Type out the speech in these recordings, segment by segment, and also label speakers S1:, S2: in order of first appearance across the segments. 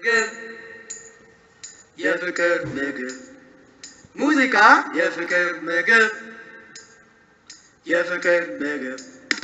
S1: ምግብ የፍቅር ምግብ ሙዚቃ የፍቅር ምግብ የፍቅር ምግብ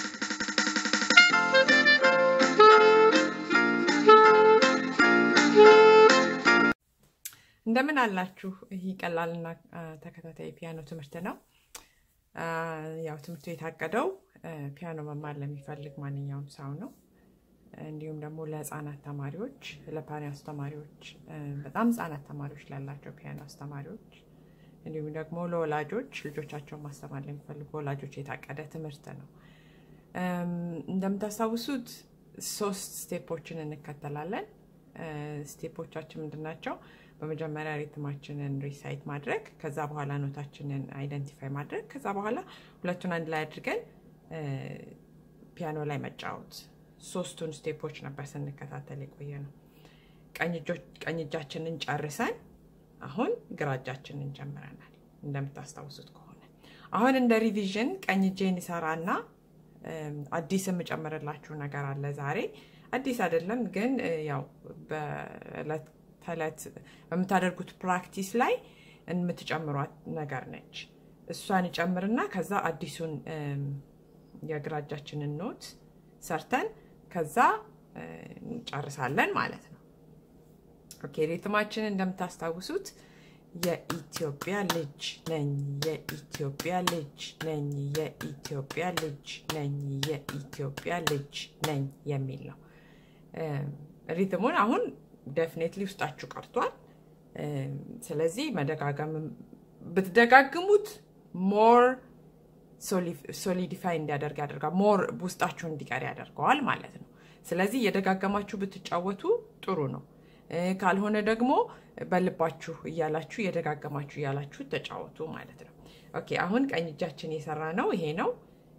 S2: እንደምን አላችሁ? ይህ ቀላልና አ፣ ተከታታይ ፒያኖ ትምህርት ነው። አ፣ ያው ትምህርቱ የታቀደው አ፣ ፒያኖ መማር ለሚፈልግ ማንኛውም ሰው ነው። እንዲሁም ደግሞ ለህፃናት ተማሪዎች፣ ለፒያኖ አስተማሪዎች፣ አ፣ በጣም ህፃናት ተማሪዎች ላላቸው ፒያኖ አስተማሪዎች፣ እንዲሁም ደግሞ ለወላጆች ልጆቻቸውን ማስተማር ለሚፈልጉ ወላጆች የታቀደ ትምህርት ነው። እም፣ እንደምታስታውሱት ሶስት ስቴፖችን እንከተላለን። አ፣ ስቴፖቻችን ምንድን ናቸው? በመጀመሪያ ሪትማችንን ሪሳይት ማድረግ፣ ከዛ በኋላ ኖታችንን አይደንቲፋይ ማድረግ፣ ከዛ በኋላ ሁለቱን አንድ ላይ አድርገን አ፣ ፒያኖ ላይ መጫወት። ሶስቱን ስቴፖች ነበር ስንከታተል የቆየ ነው። ቀኝ እጆች- ቀኝ እጃችንን ጨርሰን አሁን ግራ እጃችንን ጀምረናል። እንደምታስታውሱት ከሆነ አሁን እንደ ሪቪዥን ቀኝ እጄን ይሰራና እም፣ አዲስ የምጨምርላችሁ ነገር አለ ዛሬ። አዲስ አይደለም ግን እ፣ ያው በዕለት ተዕለት በምታደርጉት ፕራክቲስ ላይ የምትጨምሯት ነገር ነች። እሷን እጨምርና ከዛ አዲሱን እም፣ የግራ እጃችንን ኖት ሰርተን ከዛ እ፣ እንጨርሳለን ማለት ነው። ኦኬ ሪትማችን እንደምታስታውሱት የኢትዮጵያ ልጅ ነኝ፣ የኢትዮጵያ ልጅ ነኝ፣ የኢትዮጵያ ልጅ ነኝ፣ የኢትዮጵያ ልጅ ነኝ የሚል ነው። እም፣ ሪትሙን አሁን ደፍኔትሊ ውስጣችሁ ቀርቷል። እም፣ ስለዚህ መደጋገም ብትደጋግሙት ሞር ሶሊዲፋይ እንዲያደርግ ያደርጋል። ሞር ውስጣችሁ እንዲቀር ያደርገዋል ማለት ነው። ስለዚህ እየደጋገማችሁ ብትጫወቱ ጥሩ ነው። እ፣ ካልሆነ ደግሞ በልባችሁ እያላችሁ እየደጋገማችሁ እያላችሁ ተጫወቱ ማለት ነው። ኦኬ አሁን ቀኝ እጃችን የሰራ ነው ይሄ ነው።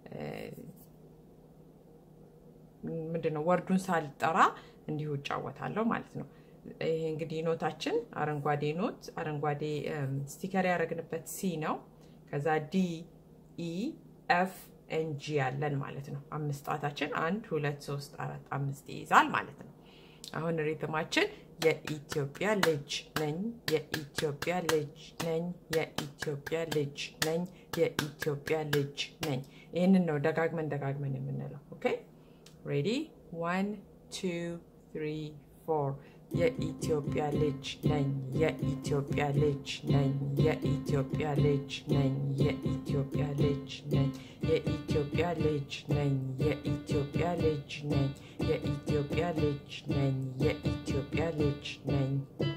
S2: ምንድነው ወርዱን ሳልጠራ እንዲሁ እጫወታለሁ ማለት ነው። ይሄ እንግዲህ ኖታችን አረንጓዴ ኖት አረንጓዴ እም፣ ስቲከር ያደረግንበት ሲ ነው። ከዛ ዲ ኢ ኤፍ ኤን ጂ ያለን ማለት ነው። አምስት ጣታችን አንድ ሁለት ሶስት አራት አምስት ይይዛል ማለት ነው። አሁን ሪትማችን የኢትዮጵያ ልጅ ነኝ፣ የኢትዮጵያ ልጅ ነኝ፣ የኢትዮጵያ ልጅ ነኝ፣ የኢትዮጵያ ልጅ ነኝ። ይህንን ነው ደጋግመን ደጋግመን የምንለው። ኦኬ ሬዲ ዋን ቱ ትሪ ፎር የኢትዮጵያ ልጅ ነኝ፣ የኢትዮጵያ ልጅ ነኝ፣ የኢትዮጵያ ልጅ ነኝ፣ የኢትዮጵያ ልጅ ነኝ፣ የኢትዮጵያ ልጅ ነኝ፣ የኢትዮጵያ ልጅ ነኝ፣ የኢትዮጵያ ልጅ ነኝ፣ የኢትዮጵያ ልጅ ነኝ።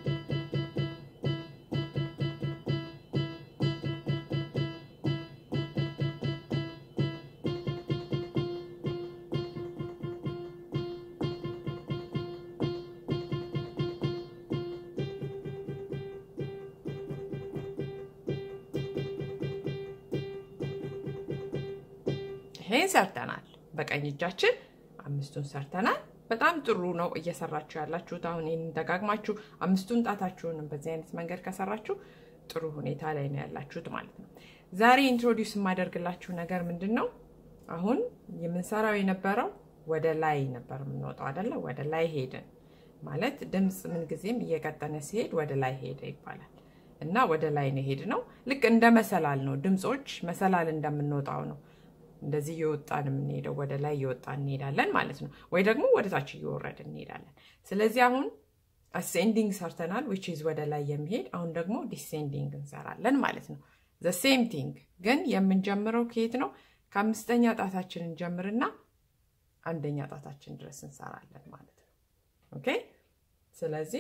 S2: ይሄን ሰርተናል። በቀኝ እጃችን አምስቱን ሰርተናል። በጣም ጥሩ ነው እየሰራችሁ ያላችሁት። አሁን ይህን ደጋግማችሁ አምስቱን ጣታችሁን በዚህ አይነት መንገድ ከሰራችሁ ጥሩ ሁኔታ ላይ ነው ያላችሁት ማለት ነው። ዛሬ ኢንትሮዲውስ የማደርግላችሁ ነገር ምንድን ነው? አሁን የምንሰራው የነበረው ወደ ላይ ነበር የምንወጣው አይደለ? ወደ ላይ ሄድን ማለት ድምፅ ምንጊዜም እየቀጠነ ሲሄድ ወደ ላይ ሄደ ይባላል እና ወደ ላይ ነው ሄድ ነው። ልክ እንደ መሰላል ነው። ድምፆች መሰላል እንደምንወጣው ነው እንደዚህ እየወጣን የምንሄደው ወደ ላይ እየወጣን እንሄዳለን ማለት ነው። ወይ ደግሞ ወደ ታች እየወረድን እንሄዳለን። ስለዚህ አሁን አሴንዲንግ ሰርተናል፣ ዊች ኢዝ ወደ ላይ የሚሄድ አሁን ደግሞ ዲሴንዲንግ እንሰራለን ማለት ነው። ዘ ሴም ቲንግ ግን የምንጀምረው ከየት ነው? ከአምስተኛ ጣታችን እንጀምርና አንደኛ ጣታችን ድረስ እንሰራለን ማለት ነው። ኦኬ ስለዚህ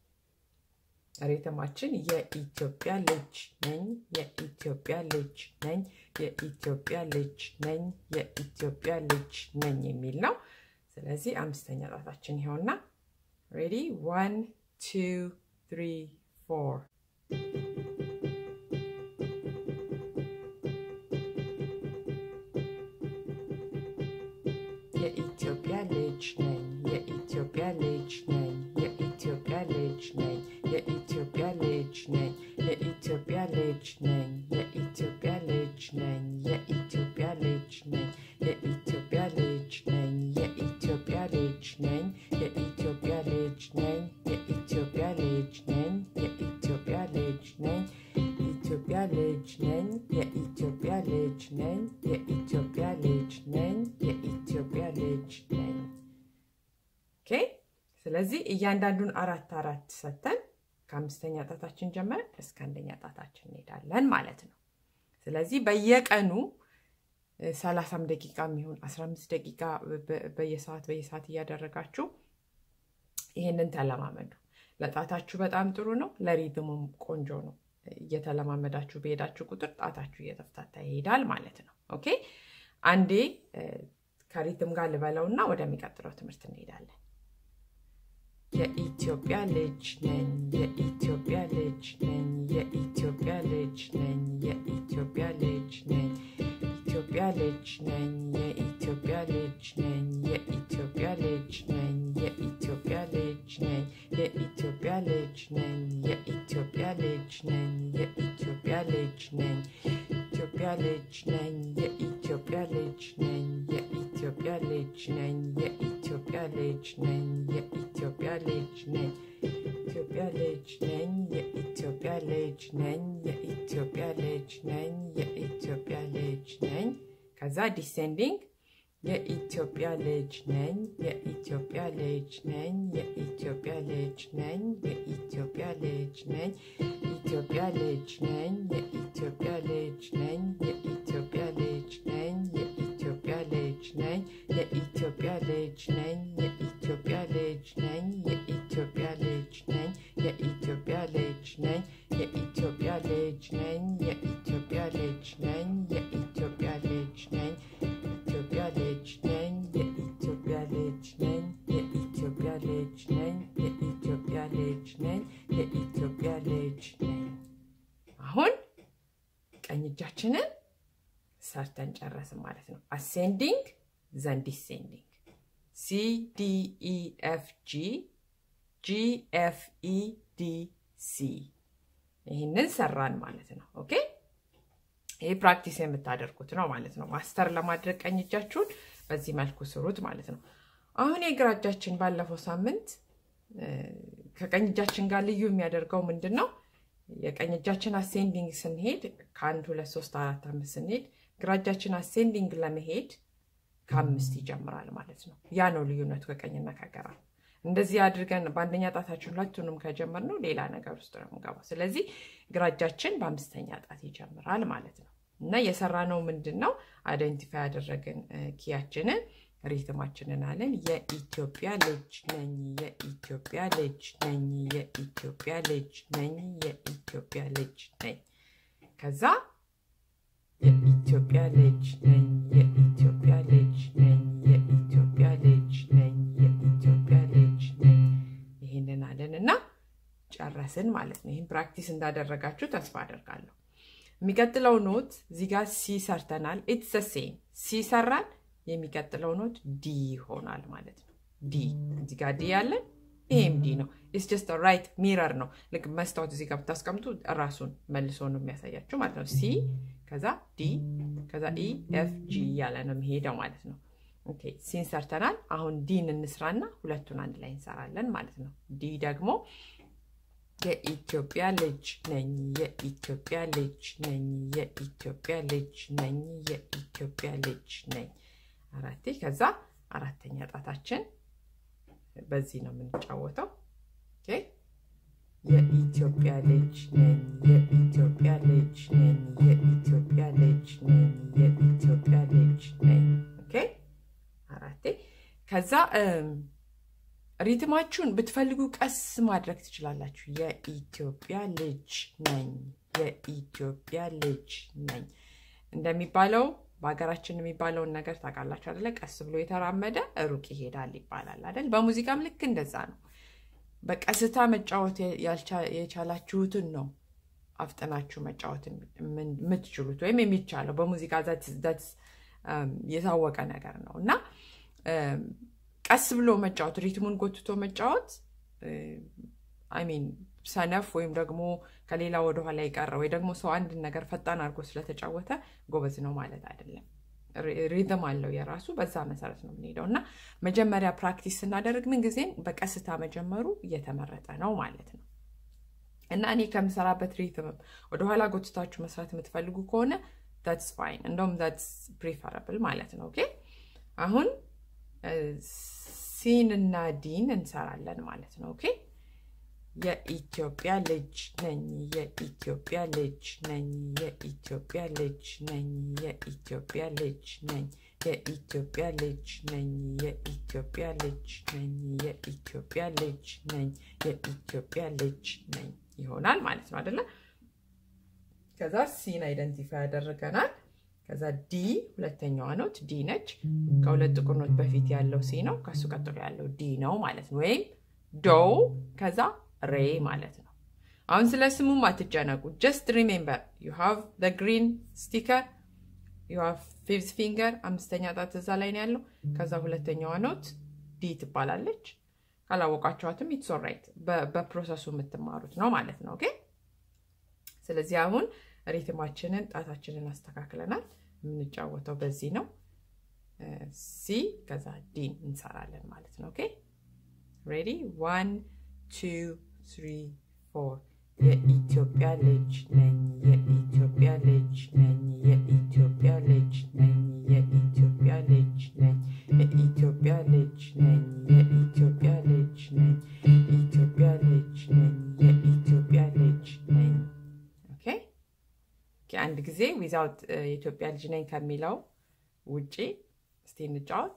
S2: ሪትማችን የኢትዮጵያ ልጅ ነኝ፣ የኢትዮጵያ ልጅ ነኝ፣ የኢትዮጵያ ልጅ ነኝ፣ የኢትዮጵያ ልጅ ነኝ የሚል ነው። ስለዚህ አምስተኛ ጣታችን ይኸውና። ሬዲ ዋን ቱ ትሪ ፎር የኢትዮጵያ ልጅ ነኝ፣ የኢትዮጵያ ልጅ ነኝ፣ የኢትዮጵያ ልጅ ነኝ፣ የኢትዮጵያ ልጅ ነኝ፣ የኢትዮጵያ ልጅ ነኝ፣ የኢትዮጵያ ልጅ ነኝ፣ የኢትዮጵያ ልጅ ነኝ፣ የኢትዮጵያ ልጅ ነኝ፣ የኢትዮጵያ ልጅ ነኝ፣ የኢትዮጵያ ልጅ ነኝ፣ የኢትዮጵያ ልጅ ነኝ የኢትዮጵያ ልጅ ነኝ ኢትዮጵያ ልጅ ነኝ የኢትዮጵያ ልጅ ነኝ የኢትዮጵያ ልጅ ነኝ የኢትዮጵያ ልጅ ነኝ። ኦኬ ስለዚህ እያንዳንዱን አራት አራት ሰተን ከአምስተኛ ጣታችን ጀምረን እስከ አንደኛ ጣታችን እንሄዳለን ማለት ነው። ስለዚህ በየቀኑ ሰላሳም ደቂቃ የሚሆን አስራ አምስት ደቂቃ በየሰዓት በየሰዓት እያደረጋችሁ ይህንን ተለማመዱ። ለጣታችሁ በጣም ጥሩ ነው። ለሪትሙም ቆንጆ ነው። እየተለማመዳችሁ በሄዳችሁ ቁጥር ጣታችሁ እየተፍታታ ይሄዳል ማለት ነው። ኦኬ አንዴ ከሪትም ጋር ልበለውና ወደሚቀጥለው ትምህርት እንሄዳለን። የኢትዮጵያ ልጅ ነኝ የኢትዮጵያ ልጅ ነኝ የኢትዮጵያ ልጅ ነኝ የኢትዮጵያ ልጅ ነኝ ኢትዮጵያ ልጅ ነኝ የኢትዮጵያ ልጅ ነኝ የኢትዮጵያ ልጅ ነኝ የኢትዮጵያ ልጅ ነኝ የኢትዮጵያ ልጅ ነኝ የኢትዮጵያ ልጅ ነኝ የኢትዮጵያ ልጅ ነኝ ኢትዮጵያ ልጅ ነኝ የኢትዮጵያ ልጅ ነኝ የኢትዮጵያ ልጅ ነኝ የኢትዮጵያ ልጅ ነኝ የኢትዮጵያ ልጅ ነኝ ኢትዮጵያ ልጅ ነኝ የኢትዮጵያ ልጅ ነኝ የኢትዮጵያ ልጅ ነኝ የኢትዮጵያ ልጅ ነኝ ከዛ ዲሴንዲንግ የኢትዮጵያ ልጅ ነኝ የኢትዮጵያ ልጅ ነኝ የኢትዮጵያ ልጅ ነኝ የኢትዮጵያ ልጅ ነኝ ኢትዮጵያ ልጅ ነኝ የኢትዮጵያ ልጅ ነኝ የኢትዮጵያ ልጅ ነኝ የኢትዮጵያ ልጅ ነኝ የኢትዮጵያ ልጅ ነኝ የኢትዮጵያ ልጅ ነኝ የኢትዮጵያ ልጅ ነኝ የኢትዮጵያ ልጅ ነኝ የኢትዮጵያ ልጅ ነኝ የኢትዮጵያ ልጅ ነኝ የኢትዮጵያ ልጅ ነኝ ኢትዮጵያ ልጅ ነኝ የኢትዮጵያ ልጅ ነኝ የኢትዮጵያ ልጅ ነኝ የኢትዮጵያ ልጅ ነኝ የኢትዮጵያ ልጅ ነኝ። አሁን ቀኝ እጃችንን ሰርተን ጨረስን ማለት ነው። አሴንዲንግ ዘን ዲሴንዲንግ ሲ ዲ ኢ ኤፍ ጂ ጂ ኤፍ ኢ ዲ ሲ ይህንን ሰራን ማለት ነው። ኦኬ ይህ ፕራክቲስ የምታደርጉት ነው ማለት ነው። ማስተር ለማድረግ ቀኝ እጃችሁን በዚህ መልኩ ስሩት ማለት ነው። አሁን የግራ እጃችን ባለፈው ሳምንት ከቀኝ እጃችን ጋር ልዩ የሚያደርገው ምንድን ነው? የቀኝ እጃችን አሴንዲንግ ስንሄድ ከአንድ ሁለት ሶስት አራት አምስት ስንሄድ ግራ እጃችን አሴንዲንግ ለመሄድ ከአምስት ይጀምራል ማለት ነው። ያ ነው ልዩነቱ ከቀኝና ከግራ። እንደዚህ አድርገን በአንደኛ ጣታችን ሁለቱንም ከጀመርነው ሌላ ነገር ውስጥ ነው የምንገባው። ስለዚህ ግራ እጃችን በአምስተኛ ጣት ይጀምራል ማለት ነው እና የሰራነው ምንድን ነው? አይደንቲፋይ ያደረግን ኪያችንን ሪትማችንን አለን። የኢትዮጵያ ልጅ ነኝ፣ የኢትዮጵያ ልጅ ነኝ፣ የኢትዮጵያ ልጅ ነኝ፣ የኢትዮጵያ ልጅ ነኝ። ከዛ የኢትዮጵያ ልጅ ነኝ፣ የኢትዮጵያ ልጅ ነኝ፣ የኢትዮጵያ ልጅ ነኝ፣ የኢትዮጵያ ልጅ ነኝ። ይህንን አለን እና ጨረስን ማለት ነው። ይህን ፕራክቲስ እንዳደረጋችሁ ተስፋ አደርጋለሁ። የሚቀጥለው ኖት እዚህ ጋር ሲ ሰርተናል። ኢትስ ሴም ሲ ሰራን። የሚቀጥለው ኖት ዲ ይሆናል ማለት ነው። ዲ እዚህ ጋር ዲ ያለን ይሄም ዲ ነው። ኢትስ ጀስት ራይት ሚረር ነው። ልክ መስታወት እዚህ ጋር ብታስቀምጡ ራሱን መልሶ ነው የሚያሳያችሁ ማለት ነው። ሲ ከዛ ዲ ከዛ ኢ ኤፍ ጂ እያለ ነው የሚሄደው ማለት ነው። ኦኬ ሲን ሰርተናል። አሁን ዲን እንስራና ሁለቱን አንድ ላይ እንሰራለን ማለት ነው። ዲ ደግሞ የኢትዮጵያ ልጅ ነኝ፣ የኢትዮጵያ ልጅ ነኝ፣ የኢትዮጵያ ልጅ ነኝ፣ የኢትዮጵያ ልጅ ነኝ። አራቴ ከዛ አራተኛ ጣታችን በዚህ ነው የምንጫወተው። ኦኬ የኢትዮጵያ ልጅ ነኝ፣ የኢትዮጵያ ልጅ ነኝ፣ የኢትዮጵያ ልጅ ነኝ፣ የኢትዮጵያ ልጅ ነኝ። ኦኬ አራቴ ከዛ ሪትማችሁን ብትፈልጉ ቀስ ማድረግ ትችላላችሁ። የኢትዮጵያ ልጅ ነኝ፣ የኢትዮጵያ ልጅ ነኝ እንደሚባለው በሀገራችን የሚባለውን ነገር ታውቃላችሁ አደለ? ቀስ ብሎ የተራመደ ሩቅ ይሄዳል ይባላል አደል? በሙዚቃም ልክ እንደዛ ነው። በቀስታ መጫወት የቻላችሁትን ነው አፍጥናችሁ መጫወት የምትችሉት ወይም የሚቻለው በሙዚቃ ዛት የታወቀ ነገር ነው እና ቀስ ብሎ መጫወት ሪትሙን ጎትቶ መጫወት አይሚን ሰነፍ ወይም ደግሞ ከሌላ ወደኋላ የቀረ ወይ ደግሞ ሰው አንድን ነገር ፈጣን አድርጎ ስለተጫወተ ጎበዝ ነው ማለት አይደለም። ሪዝም አለው የራሱ በዛ መሰረት ነው የምንሄደው እና መጀመሪያ ፕራክቲስ ስናደርግ ምንጊዜም በቀስታ መጀመሩ እየተመረጠ ነው ማለት ነው እና እኔ ከምሰራበት ሪትምም ወደኋላ ጎትታችሁ መስራት የምትፈልጉ ከሆነ ዳትስ ፋይን እንደውም ዳትስ ፕሪፈረብል ማለት ነው ኦኬ አሁን ሲን እና ዲን እንሰራለን ማለት ነው ኦኬ የኢትዮጵያ ልጅ ነኝ የኢትዮጵያ ልጅ ነኝ የኢትዮጵያ ልጅ ነኝ የኢትዮጵያ ልጅ ነኝ የኢትዮጵያ ልጅ ነኝ የኢትዮጵያ ልጅ ነኝ የኢትዮጵያ ልጅ ነኝ የኢትዮጵያ ልጅ ነኝ ይሆናል ማለት ነው አደለ ከዛ ሲን አይደንቲፋይ ያደርገናል ከዛ ዲ ሁለተኛዋ ኖት ዲ ነች ከሁለት ጥቁር ኖት በፊት ያለው ሲ ነው ከሱ ቀጥሎ ያለው ዲ ነው ማለት ነው ወይም ዶው ከዛ ሬ ማለት ነው አሁን ስለ ስሙም አትጨነቁ ጀስት ሪሜምበር ዩ ሃቭ ግሪን ስቲከር ዩ ሃቭ ፊፍዝ ፊንገር አምስተኛ ጣት እዛ ላይ ነው ያለው ከዛ ሁለተኛዋ ኖት ዲ ትባላለች ካላወቃቸዋትም ኢትስ ኦራይት በፕሮሰሱ የምትማሩት ነው ማለት ነው ኦኬ ስለዚህ አሁን ሪትማችንን ጣታችንን አስተካክለናል የምንጫወተው በዚህ ነው ሲ ከዛ ዲን እንሰራለን ማለት ነው ኦኬ ሬዲ ዋን ቱ ትሪ ፎር የኢትዮጵያ ልጅ ነኝ የኢትዮጵያ ልጅ ነኝ የኢትዮጵያ ልጅ ነኝ የኢትዮጵያ ልጅ ነኝ የኢትዮጵያ ልጅ ነኝ የኢትዮጵያ ልጅ ነኝ ኢትዮጵያ ልጅ ነኝ የኢትዮጵያ ልጅ ነኝ ኦኬ አንድ ጊዜ ዊዛውት የኢትዮጵያ ልጅ ነኝ ከሚለው ውጪ እስቲ እንጫወት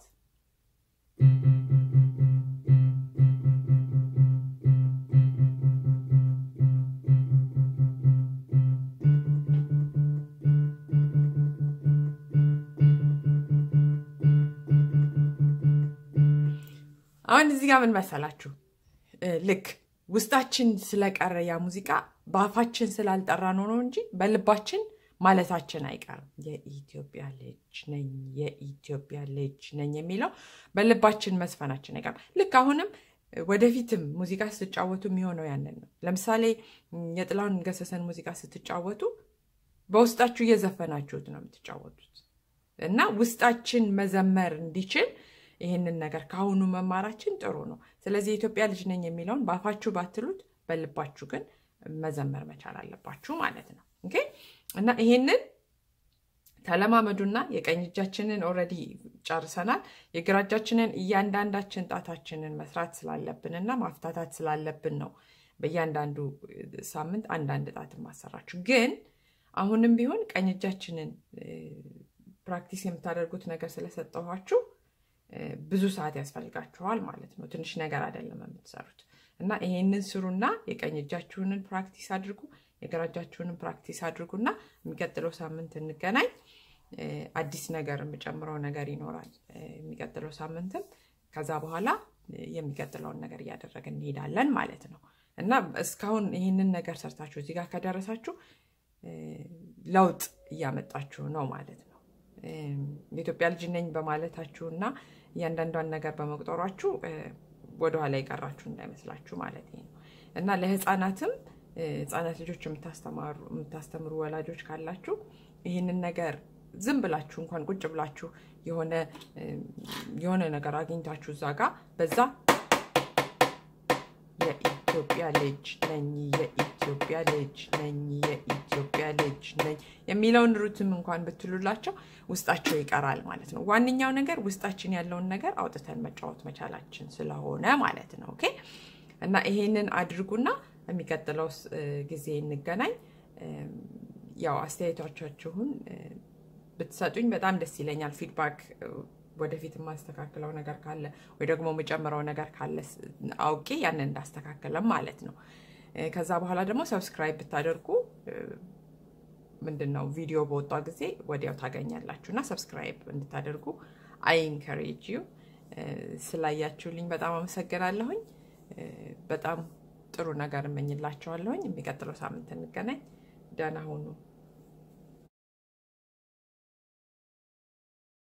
S2: አሁን እዚህ ጋር ምን መሰላችሁ ልክ ውስጣችን ስለቀረ ያ ሙዚቃ በአፋችን ስላልጠራ ነው ነው እንጂ በልባችን ማለታችን አይቀርም የኢትዮጵያ ልጅ ነኝ የኢትዮጵያ ልጅ ነኝ የሚለው በልባችን መስፈናችን አይቀርም ልክ አሁንም ወደፊትም ሙዚቃ ስትጫወቱ የሚሆነው ያንን ነው ለምሳሌ የጥላሁን ገሰሰን ሙዚቃ ስትጫወቱ በውስጣችሁ እየዘፈናችሁት ነው የምትጫወቱት እና ውስጣችን መዘመር እንዲችል ይህንን ነገር ከአሁኑ መማራችን ጥሩ ነው ስለዚህ የኢትዮጵያ ልጅ ነኝ የሚለውን በአፋችሁ ባትሉት በልባችሁ ግን መዘመር መቻል አለባችሁ ማለት ነው ኦኬ እና ይሄንን ተለማመዱና የቀኝ እጃችንን ኦረዲ ጨርሰናል የግራ እጃችንን እያንዳንዳችን ጣታችንን መስራት ስላለብን እና ማፍታታት ስላለብን ነው በእያንዳንዱ ሳምንት አንዳንድ ጣት ማሰራችሁ ግን አሁንም ቢሆን ቀኝ እጃችንን ፕራክቲስ የምታደርጉት ነገር ስለሰጠኋችሁ ብዙ ሰዓት ያስፈልጋችኋል ማለት ነው ትንሽ ነገር አይደለም የምትሰሩት እና ይሄንን ስሩና የቀኝ እጃችሁንን ፕራክቲስ አድርጉ የግራ እጃችሁንን ፕራክቲስ አድርጉና የሚቀጥለው ሳምንት እንገናኝ አዲስ ነገር የምጨምረው ነገር ይኖራል የሚቀጥለው ሳምንትም ከዛ በኋላ የሚቀጥለውን ነገር እያደረግን እንሄዳለን ማለት ነው እና እስካሁን ይህንን ነገር ሰርታችሁ እዚህ ጋር ከደረሳችሁ ለውጥ እያመጣችሁ ነው ማለት ነው የኢትዮጵያ ልጅ ነኝ በማለታችሁ እና እያንዳንዷን ነገር በመቁጠሯችሁ ወደኋላ የቀራችሁ እንዳይመስላችሁ ማለት ነው እና ለህፃናትም ህፃናት ልጆች የምታስተምሩ ወላጆች ካላችሁ ይህንን ነገር ዝም ብላችሁ እንኳን ቁጭ ብላችሁ የሆነ ነገር አግኝታችሁ እዛ ጋር በዛ የኢትዮጵያ ልጅ ነኝ የኢትዮጵያ ልጅ ነኝ የኢትዮጵያ ልጅ ነኝ የሚለውን ሩትም እንኳን ብትሉላቸው ውስጣቸው ይቀራል ማለት ነው ዋነኛው ነገር ውስጣችን ያለውን ነገር አውጥተን መጫወት መቻላችን ስለሆነ ማለት ነው ኦኬ እና ይሄንን አድርጉና የሚቀጥለው ጊዜ እንገናኝ ያው አስተያየቶቻችሁን ብትሰጡኝ በጣም ደስ ይለኛል ፊድባክ ወደፊት የማስተካክለው ነገር ካለ ወይ ደግሞ የምጨምረው ነገር ካለ አውቄ ያንን እንዳስተካከለም ማለት ነው ከዛ በኋላ ደግሞ ሰብስክራይብ ብታደርጉ ምንድን ነው ቪዲዮ በወጣ ጊዜ ወዲያው ታገኛላችሁ እና ሰብስክራይብ እንድታደርጉ አይ ኢንከሬጅ ዩ ስላያችሁልኝ በጣም አመሰግናለሁኝ በጣም ጥሩ ነገር እመኝላችኋለሁኝ የሚቀጥለው ሳምንት እንገናኝ ደህና ሁኑ